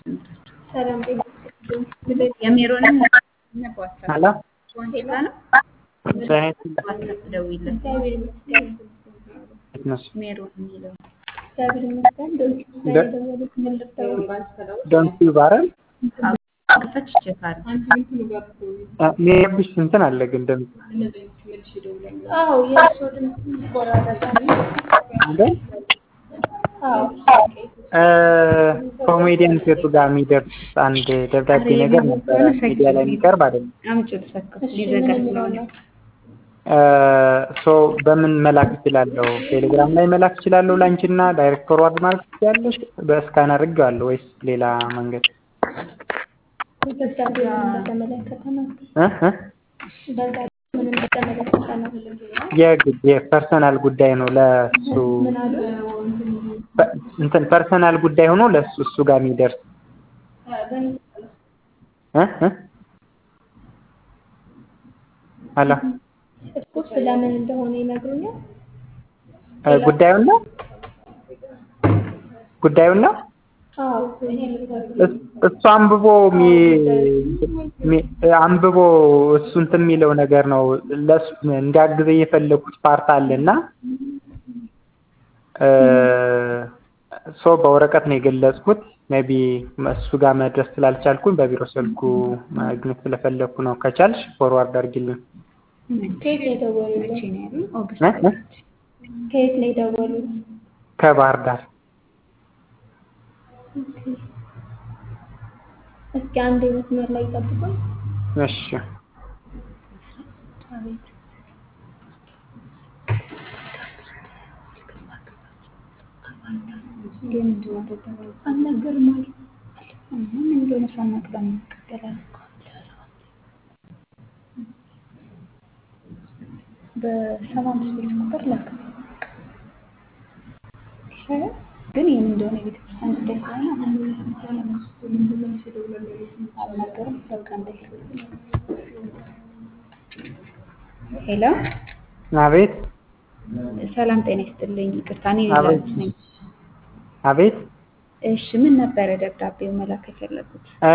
የሜሮንም ሄሎ ዋንሲላ ነው ዋትሳፕ ደውይለት ሜሮን የሚለው ዶንት ዩ ባረን ከፈች ይችላል ሜብሽ እንትን አለ ግን ድምፅ አዎ የእርስዎ ድምፅ ይቆራረጣል። አይደል? ኮሜዲያን ሴቱ ጋር የሚደርስ አንድ ደብዳቤ ነገር ነበረ ሚዲያ ላይ የሚቀርብ አይደለም። አምጪ ልሰከው ሊዘጋ ስለሆነ ሶ በምን መላክ እችላለሁ? ቴሌግራም ላይ መላክ እችላለሁ ላንቺና ዳይሬክት ፎርዋርድ ማድረግ ትችያለሽ? በስካን አድርጌዋለሁ ወይስ ሌላ መንገድ? ደብዳቤውን በተመለከተ ነው። እ እ ደብዳቤውን በተመለከተ ነው። የግድ የፐርሰናል ጉዳይ ነው ለሱ ምን አሉ? ፐ- እንትን ፐርሰናል ጉዳይ ሆኖ ለሱ እሱ ጋር የሚደርስ እ እ ሄሎ እኮ ስለምን እንደሆነ ይነግሩኛል። እ ጉዳዩን ነው ጉዳዩን ነው አዎ እስ- እሱ አንብቦ ሚ- ሚ- አንብቦ እሱ እንትን የሚለው ነገር ነው ለሱ እንዲያግዘ የፈለኩት ፓርት አለና ሶ በወረቀት ነው የገለጽኩት። ሜቢ እሱ ጋር መድረስ ስላልቻልኩኝ በቢሮ ስልኩ ማግኘት ስለፈለኩ ነው። ከቻልሽ ፎርዋርድ አድርጊልኝ። ከየት ነው የደወሉልኝ? መቼ ነው ያሉኝ? ኦገስት እ? እ? ከየት ነው የደወሉት? ከባህር ዳር እስኪ አንድ መስመር ላይ ጠብቁኝ። እሺ። ግን ምንድን ነው ደብዳቤው? አልነገርም አሉ። እኛ ምን እንደሆነ ሳናውቅ ለምን እንቀበላለን? በሰባ አምስት ቤት ቁጥር ላክ ግን ይህን እንደሆነ የቤተክርስቲያን ጉዳይ ስለሆነ አልናገርም። በቃ እንዳይል ሄሎ አቤት ሰላም ጤና ይስጥልኝ። ይቅርታ እኔ አቤት። ሌላ ነኝ። አቤት እሺ ምን ነበረ ደብዳቤው መላክ የፈለጉት? እ፣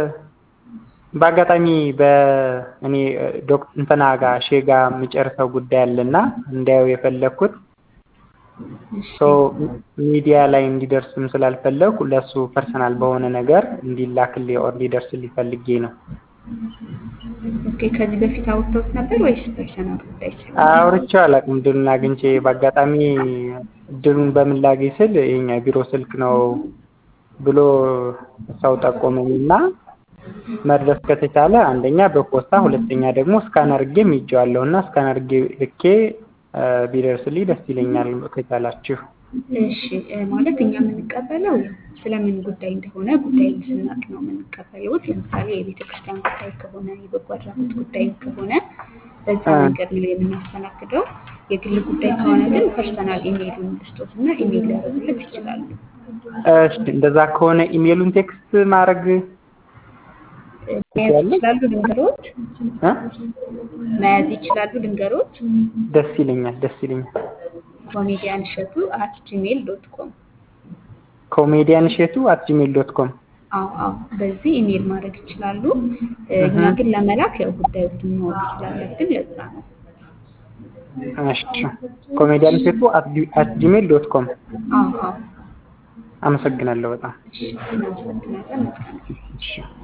በአጋጣሚ በእኔ ዶክተር እንትና ጋር ሼ ጋር የሚጨርሰው ጉዳይ አለና እንዲያየው የፈለግኩት ሶ ሚዲያ ላይ እንዲደርስም ስላልፈለጉ ለሱ ፐርሰናል በሆነ ነገር እንዲላክልኝ ኦር እንዲደርስልኝ ፈልጌ ነው። ኦኬ ከዚህ በፊት አውርተውት ነበር ወይስ ፐርሰናል ጉዳይ ስለሆነ? አውርቼው አላውቅም። እድሉን አግኝቼ በአጋጣሚ እድሉን በምን ላግኝ ስል የኛ ቢሮ ስልክ ነው ብሎ ሰው ጠቆመኝ እና መድረስ ከተቻለ አንደኛ በፖስታ ሁለተኛ ደግሞ ስካን አድርጌም ይዤዋለሁ እና ስካን አድርጌ ልኬ እ፣ ቢደርስልኝ ደስ ይለኛል ከቻላችሁ። እሺ እ፣ ማለት እኛ የምንቀበለው ስለምን ጉዳይ እንደሆነ ጉዳዩን ስናቅ ነው የምንቀበለው። ለምሳሌ የቤተ ክርስቲያን ጉዳይ ከሆነ የበጎ አድራጎት ጉዳይ ከሆነ በዛ አ። መንገድ ነው የምናስተናግደው። የግል ጉዳይ ከሆነ ግን ፐርሰናል ኢሜይሉን ልስጦት እና ኢሜይል ሊያደርጉለት ይችላሉ። እሺ እንደዛ ከሆነ ኢሜሉን ቴክስት ማድረግ እ፣ መያዝ ይችላሉ ልንገሮት? እ? መያዝ ይችላሉ ልንገሮት? ደስ ይለኛል ደስ ይለኛል። ኮሜዲያን እሸቱ አት ጂሜል ዶት ኮም ኮሜዲያን እሸቱ አት ጂሜል ዶት ኮም አዎ አዎ በዚህ ኢሜይል ማድረግ ይችላሉ። እ፣ እኛ እህ። ግን ለመላክ ያው ጉዳዮችን ማወቅ ስላለብን ለዛ ነው። እሺ ኮሜዲያን እሸቱ አት ጂሜል ዶት ኮም አዎ አዎ አመሰግናለሁ በጣም እሺ እናመሰግናለን። መልካም ጊዜ። እሺ